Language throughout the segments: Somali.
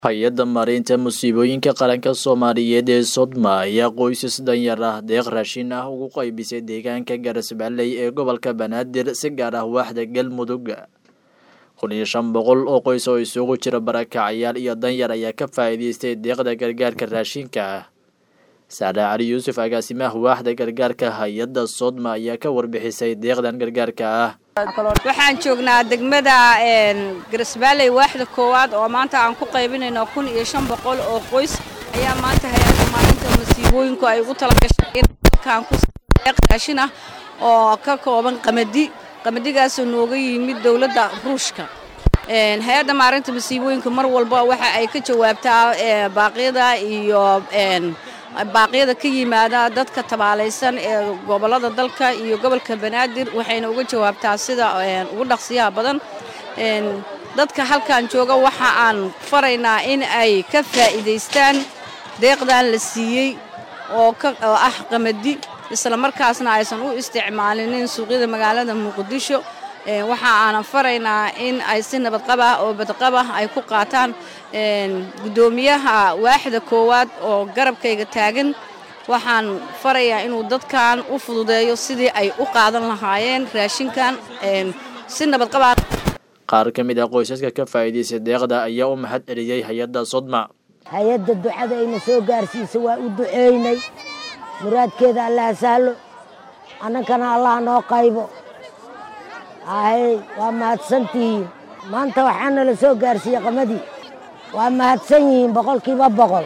hay-adda maaraynta musiibooyinka qaranka soomaaliyeed ee sodma ayaa qoysas danyar ah deeq raashin ah ugu qaybisay deegaanka garasbaaley ee gobolka banaadir si gaar ah waaxda galmudug kun iyo shan boqol oo qoys oo isugu jira barakacayaal iyo danyar ayaa ka faa'iidaystay deeqda gargaarka raashinka ah saare cali yuusuf agaasimaha waaxda gargaarka hay-adda sodma ayaa ka warbixisay deeqdan gargaarka ah waxaan joognaa degmada garasbaaley waaxda koowaad oo maanta aan ku qaybinayno kun iyo shan boqol oo qoys ayaa maanta hay-adda maalinta masiibooyinku ay ugu talagashay in dalkan ku deeq raashin ah oo ka kooban qamadi qamadigaasoo nooga yimid dowladda ruushka hay-adda maalinta masiibooyinka mar walba waxa ay ka jawaabtaa baaqyada iyo baaqyada ka yimaada dadka tabaalaysan ee gobolada dalka iyo gobolka banaadir waxayna uga jawaabtaa sida ugu dhaqsiyaha badan dadka halkan jooga waxa aan faraynaa in ay ka faa'iidaystaan deeqdan la siiyey oo ah qamadi isla markaasna aysan u isticmaalinin suuqyada magaalada muqdisho waxa aanan faraynaa in ay si nabadqaba oo badqaba ay ku qaataan guddoomiyaha waaxda koowaad oo garabkayga taagan waxaan farayaa inuu dadkan u fududeeyo sidii ay u qaadan lahaayeen raashinkan si nabadqaba qaar ka mid ah qoysaska ka faa'iidaystay deeqda ayaa u mahad celiyey hay-adda sodma hay-adda ducada ayna soo gaarsiisa waa u duceynay muraadkeeda allaha sahlo annankana allah noo qaybo ahey waa mahadsantihiin maanta waxaana la soo gaarsiiyey qamadii waa mahadsan yihiin boqolkiiba boqol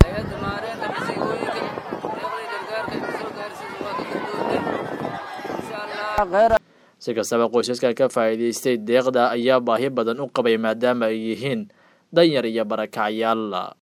si kastaba qoysaska ka faa'iidaystay deeqda ayaa baahi badan u qabay maadaama ay yihiin danyar iyo barakacayaal